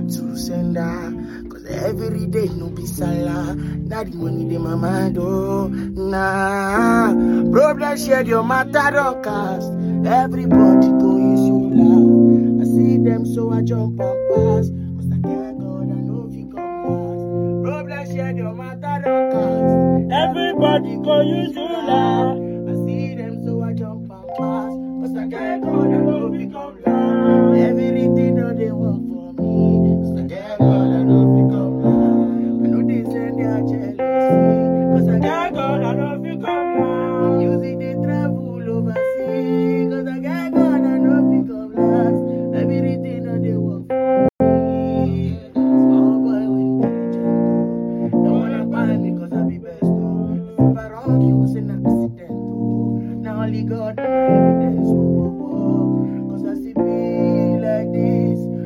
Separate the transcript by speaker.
Speaker 1: back to sender. Cause every day no be salah. Now the money they my mind, oh, nah. Problem shared your matter, don't cast. Everybody go use you loud. I see them, so I jump and pass. Cause I can't go, I know if you come last. Problem shared your matter, don't cast. Everybody go use you loud.